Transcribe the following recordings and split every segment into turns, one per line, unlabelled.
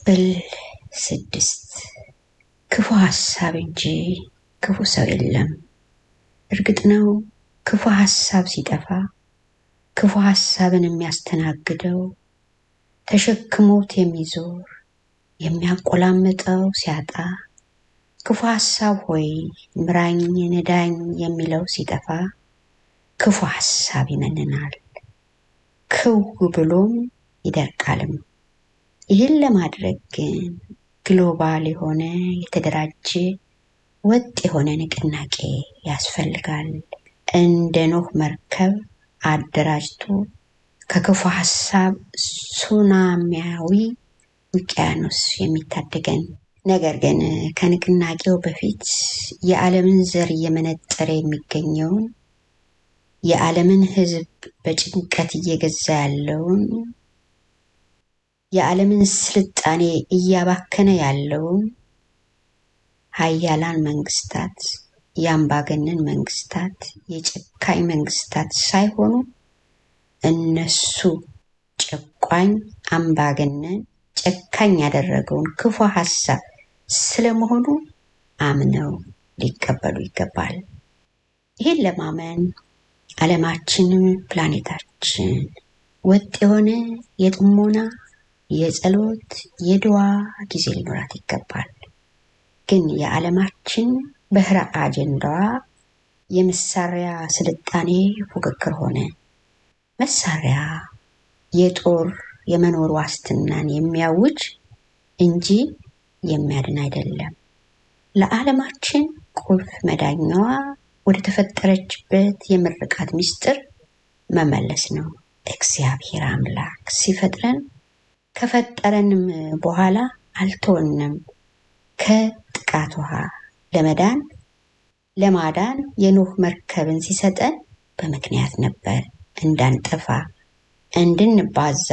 ክፍል ስድስት ክፉ ሀሳብ እንጂ ክፉ ሰው የለም። እርግጥ ነው ክፉ ሀሳብ ሲጠፋ ክፉ ሀሳብን የሚያስተናግደው ተሸክሞት የሚዞር የሚያቆላምጠው ሲያጣ ክፉ ሀሳብ ሆይ ምራኝ ንዳኝ የሚለው ሲጠፋ ክፉ ሀሳብ ይመንናል፣ ክው ብሎም ይደርቃልም። ይህን ለማድረግ ግን ግሎባል የሆነ የተደራጀ ወጥ የሆነ ንቅናቄ ያስፈልጋል። እንደ ኖህ መርከብ አደራጅቶ ከክፉ ሀሳብ ሱናሚያዊ ውቅያኖስ የሚታደገን ነገር ግን ከንቅናቄው በፊት የዓለምን ዘር እየመነጠረ የሚገኘውን የዓለምን ሕዝብ በጭንቀት እየገዛ ያለውን የዓለምን ስልጣኔ እያባከነ ያለውን ሀያላን መንግስታት፣ የአምባገነን መንግስታት፣ የጨካኝ መንግስታት ሳይሆኑ እነሱ ጨቋኝ፣ አምባገነን፣ ጨካኝ ያደረገውን ክፉ ሀሳብ ስለመሆኑ አምነው ሊቀበሉ ይገባል። ይህን ለማመን ዓለማችን፣ ፕላኔታችን ወጥ የሆነ የጥሞና የጸሎት የድዋ ጊዜ ሊኖራት ይገባል። ግን የዓለማችን ብሔረ አጀንዳዋ የመሳሪያ ስልጣኔ ፉክክር ሆነ። መሳሪያ የጦር የመኖር ዋስትናን የሚያውጅ እንጂ የሚያድን አይደለም። ለዓለማችን ቁልፍ መዳኛዋ ወደ ተፈጠረችበት የምርቃት ምስጢር መመለስ ነው። እግዚአብሔር አምላክ ሲፈጥረን ከፈጠረንም በኋላ አልተወንም። ከጥቃት ውሃ ለመዳን ለማዳን የኖህ መርከብን ሲሰጠን በምክንያት ነበር። እንዳንጠፋ፣ እንድንባዛ፣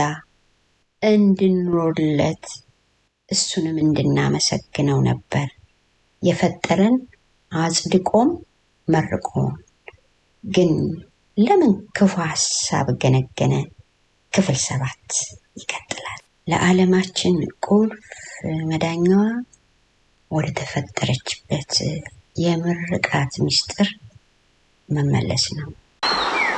እንድንኖርለት እሱንም እንድናመሰግነው ነበር የፈጠረን አጽድቆም መርቆን። ግን ለምን ክፉ ሀሳብ ገነገነ? ክፍል ሰባት ይቀጥላል። ለዓለማችን ቁልፍ መዳኛዋ ወደ ተፈጠረችበት የምርቃት ምስጢር መመለስ ነው።